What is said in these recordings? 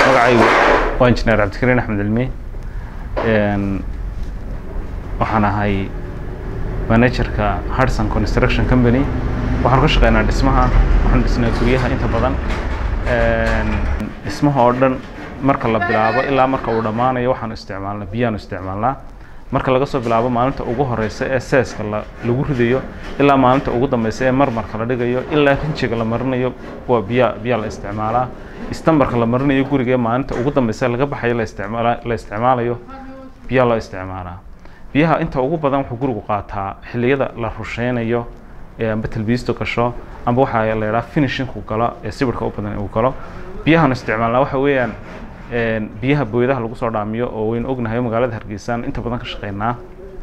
magacaygu waa injineer cabdikariin axmed cilmi waxaan ahay managerka hardson construction company waxaan ka shaqeynaa dhismaha waxaan dhisnaa guryaha inta badan dhismaha oo dhan marka la bilaabo ilaa marka uu dhammaanayo waxaanu isticmaalnaa biyaanu isticmaalnaa marka laga soo bilaabo maalinta ugu horeysa ee seeska la lagu ridayo ilaa maalinta ugu dambeysa ee marmarka la dhigayo ilaa rinjiga la marinayo waa biya biyaa la isticmaalaa istambarka la marinayo guriga ee maalinta ugu dambeysa laga baxayo la isticmaala la isticmaalayo biyaa loo isticmaalaa biyaha inta ugu badan wuxuu gurigu qaataa xilliyada la rusheynayo ee amba talbiistu gasho amba waxaa la yidhaha finishinku galo ee sibirka u badan uu galo biyahan isticmaalnaa waxa weeyaan biyaha booyadaha lagu soo dhaamiyo oo waynu ognahay magaalada hargeysaan inta badan ka shaqeynaa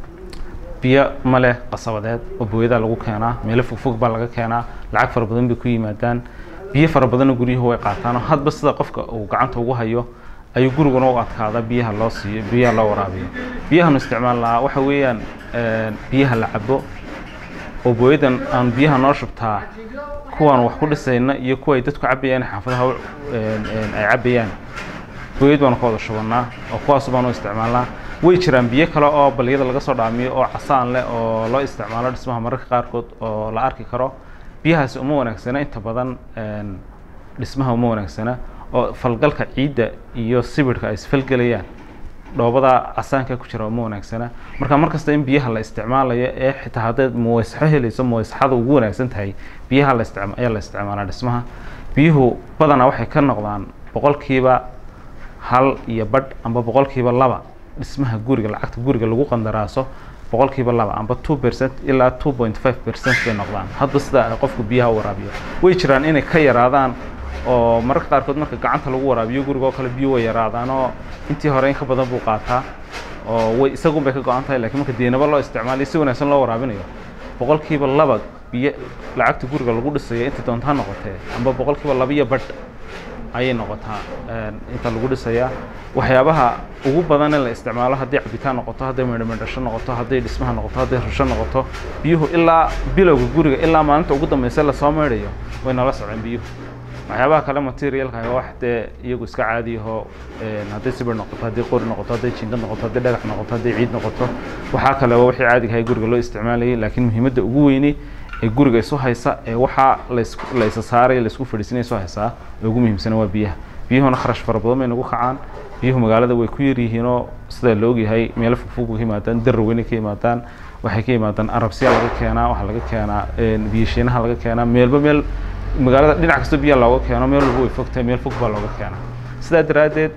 biyo ma leh qasabadeed oo booyadaha lagu keenaa meelo fogfog baa laga keenaa lacag fara badan bay ku yimaadaan biyo fara badanna guryuhu way qaataan oo hadba sida qofka uu gacanta ugu hayo ayuu guriguna u adkaada biyaha loo siiyo biyaha loo waraabiyo biyahanu isticmaalnaa waxa weeyaan biyaha la cabo oo booyadan aan biyaha noo shubtaa kuwaan wax ku dhisayna iyo kuwa ay dadku cabayaan xaafadaha ay cabayaan booyad baanu ka wada shubannaa oo kuwaas baanu isticmaalnaa way jiraan biyo kale oo baliyada laga soo dhaamiyo oo casaan leh oo loo isticmaalo dhismaha mararka qaarkood oo la arki karo biyahaasi uma wanaagsana inta badan dhismaha uma wanaagsana oo falgalka ciidda iyo sibirhka ay isfalgelayaan dhoobada casaanka ku jira uma wanaagsana marka markasta in biyaha la isticmaalayo ee xitaa haddayd muwaysaxo helayso muwaysaxada ugu wanaagsan tahay biyaha la isticma ayaa la isticmaalaa dhismaha biyuhu badanaa waxay ka noqdaan boqolkiiba hal iyo badh amba boqolkiiba laba dhismaha guriga lacagta guriga lagu qandaraaso boqolkiiba laba amba two percent ilaa two point five percent bay noqdaan hadba sida ay qofku biyaha u waraabiyo way jiraan inay ka yaraadaan oo mararka qaarkood marka gacanta lagu waraabiyo guriga oo kale biyo way yaraadaan oo intii hore in ka badan buu qaataa oo way isagun bay ka go-an tahay lakiin marka deenaba loo isticmaalayo si wanaagsan loo waraabinayo boqolkiiba laba biyo lacagta guriga lagu dhisayo intii doonta ha noqotee amba boqolkiiba laba iyo badh ayay noqotaa inta lagu dhisayaa waxyaabaha ugu badan in la isticmaalo hadday cabitaan noqoto hadday medhamedhasho noqoto hadday dhismaha noqoto hadday rusho noqoto biyuhu ilaa bilowga guriga ilaa maalinta ugu dambeysa lasoo meydhayo way nala soceen biyuhu waxyaabaha kale materialka wax dee iyagu iska caadiyaho hadday sibir noqoto hadday qori noqoto hadday jingad noqoto hadday dhagax noqoto hadday ciid noqoto waxaa kale waa wixii caadigahay guriga loo isticmaalayay laakiin muhiimadda ugu weyni ee guriga isu haysa ee waxaa las la isa saaray laisku fadhiisinaya isu haysaa ee ugu muhiimsana waa biyaha biyuhuna kharash fara badan bay nagu kacaan biyuhu magaalada way ku yaryihiinoo sidaa la ogyahay meelo fogfog bay ka yimaadaan darar weynay ka yimaadaan waxay ka yimaadaan arabsiya laga keenaa waxaa laga keenaa biyashiinaha laga keenaa meelba meel magaalada dhinac kasta biya looga keeno meel walba way fogtahay meel fog baa looga keenaa sidaa daraaddeed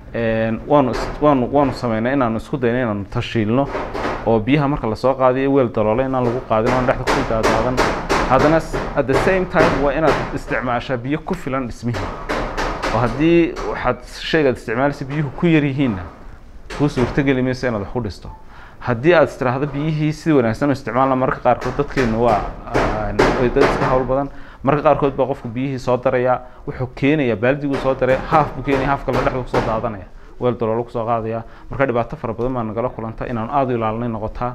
waanu waanu waanu sameynay inaanu isku dayno inaanu tashiilno oo biyaha marka lasoo qaadiyo weel daloole inaan lagu qaadin oon dhexda kusii daadaadan haddana at the same time waa inaad isticmaashaa biyo ku filan dhismihii oo haddii waxaad shaygaad isticmaalaysa biyuhu ku yar yihiinna kuu suurtogeli mayso inaad wax ku dhisto haddii aad istiraahdo biyihii si wanaagsan u isticmaalna mararka qaarkood dadkeenu waa dad iska hawl badan mararka qaarkood baa qofku biyihii soo daraya wuxuu keenaya baaldiguu soo daray haaf buu keenaya haaf kale dhexda kusoo daadanaya weel daloolo kusoo qaadaya marka dhibaato fara badan baa nagala kulanta inaanu aada u ilaalinay noqotaa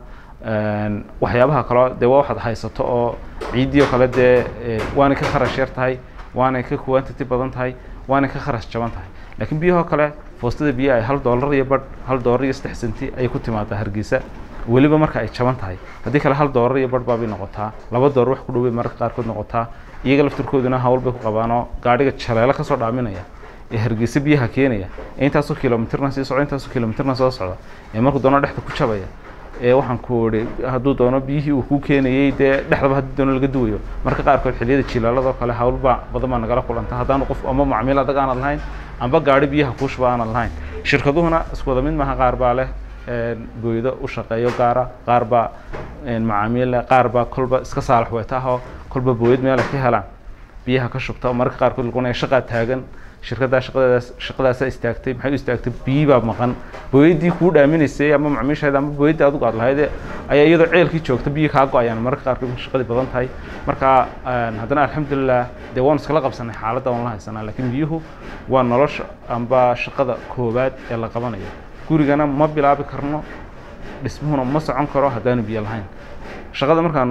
waxyaabaha kaleo dee waa waxaad haysato oo ciiddii oo kale dee waanay ka kharash yar tahay waanay ka quantity badan tahay waanay ka kharash jaban tahay laakiin biyahoo kale foostada biyaha ay hal doolar iyo badh hal doolar iyo saddex senti ayay ku timaadaa hargeysa weliba marka ay jaban tahay haddii kale hal doolar iyo badh baabay noqotaa laba doolar wax ku dhowbay mararka qaarkood noqotaa iyaga laftirkooduna hawl bay ku qabaanoo gaadhiga jaleelo kasoo dhaaminaya ee hargeysa biyaha keenaya ee intaasoo kilomitirna sii socda intaasoo kilomitirna soo socda ee markuu doono dhexda ku jabaya ee waxaan ku idhi hadduu doono biyihii uu ku keenayey dee dhexdaba haddii doono laga duwayo marka qaarkood xilliyada jilaaladoo kale hawlba badan baa nagala kulanta haddaanu qof ama macmiil adag aanad lahayn amba gaadhi biyaha kuushuba aanad lahayn shirkaduhuna isku wada mid maaha qaar baa leh booydo u shaqeeyo gaara qaar baa macaamiil leh qaar baa kolba iska saalax weetaahoo kolba booyad meela ka helaan biyaha ka shubta oo mararka qaarkood lagunaya shaqaa taagan shirkaddaa shaqadeedaas shaqadaasaa istaagtay maxay u istaagtay biyi baa maqan booyaddii kuu dhaaminaysay ama macmiishaada ama booyaddii adigu aad lahayd ayaa iyadoo ceelkii joogta biyi kaa go-ayaan mararka qaarkood shaqadii badan tahay marka haddana alxamdulilah dee waanu iskala qabsanay xaaladda waan la haysanaa laakiin biyuhu waa nolosha amba shaqada koowaad ee la qabanayo gurigana ma bilaabi karno dhismuhuna ma socon karo haddaanu biyo lahayn shaqada markaanu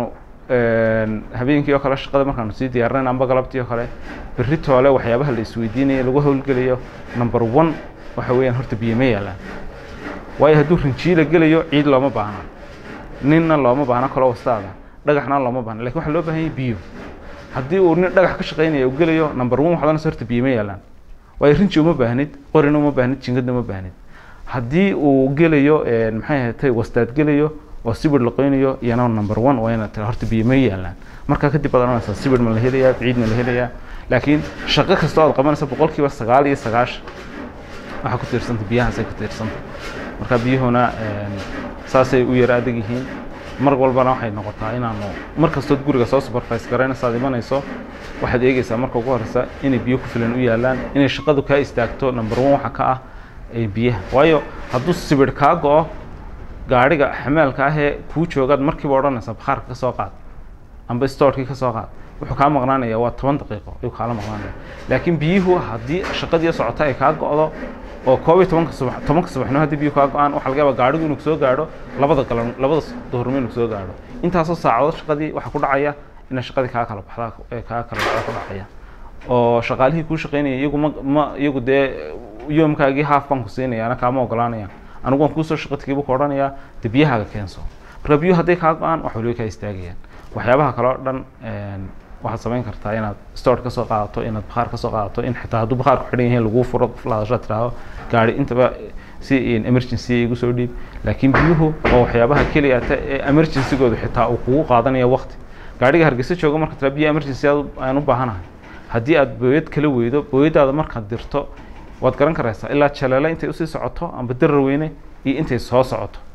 habeenkii oo kale shaqada markaanu sii diyaarinayn amba galabtii oo kale berri toole waxyaabaha la isweydiinayo lagu howlgelayo number one waxa weeyaan horta biyo ma yaalaan waayo hadduu rinjiila gelayo ciid looma baahna ninna looma baahna kaloo wastaada dhagaxna looma baahna lakin waxaa loo baahan yahay biyo haddii uu nin dhagax ka shaqaynaya uu gelayo number one waxaad oranaysa horta biyo ma yaalaan waayo rinji uma baahnid qorina uma baahnid jingadna uma baahnid haddii uu gelayo maxay ahatay wastaad gelayo oo sibir laqoynayo iyana number one waa inaad tira horta biyo ma yaalaan markaa kadib baad oranaysaa sibir ma la helayaa ciid ma la helayaa laakiin shaqo kasta ood qabanaysa boqolkiiba sagaal iyo sagaashan waxaa ku tiirsanta biyahaasay ku tiirsanta marka biyuhuna saasay u yara adag yihiin mar walbana waxay noqotaa inaanu mar kastood guriga soo supervise garaynaysa aad imanayso waxaad eegeysaa marka ugu horeysa inay biyo ku filan u yaalaan inay shaqadu kaa istaagto number one waxa ka ah biyaha waayo hadduu sibir kaa go-o gaadhiga xamaalka ahee kuu joogaad markiiba odhanaysaa bakhaarka ka soo qaad amba storkii ka soo qaad wuxuu kaa maqnaanaya waa toban daqiiqo ayuu kaala maqnaanaya laakiin biyuhu haddii shaqadii socota ay kaa go-do oo koob iyo tobanka subax tobanka subaxnimo haddii biyuhu kaa go-aan waxaa laga yaabaa gaadhigu inuu soo gaadho labada galan labada duhurnimo inuu soo gaadho intaasoo saacadood shaqadii waxaa ku dhacaya inay shaqadii kaa kala baxdaa ee kaa kala baxda ku dhacaya oo shaqaalihii kuu shaqaynaya iyagu ma ma iyagu dee yoomkaagii haaf baan ku siinaya ana kaama ogolaanaya anigu waan kuusoo shaqo tagiibu ku odhanayaa dee biyahaaga keenso marka biyuhu hadday kaa go-aan wax waliba kaa istaagayaan waxyaabaha kale oo dhan waxaad samayn kartaa inaad store kasoo qaadato inaad bakhaar kasoo qaadato in xitaa hadduu bakhaarku xidhan yahay laguu furo qof la hadasho tiraahdo gaari intaba si emergency igu soo dhiib laakiin biyuhu oo waxyaabaha keliya ta ee emergencygoodu xitaa uu kugu qaadanaya waqti gaadhiga hargeysa jooga marka tira biyo emergency aan u baahanahay haddii aad booyad kala weydo booyadaada markaad dirto waad garan karaysaa ilaa jaleele intay usii socoto amba darar weyne iyo intay soo socoto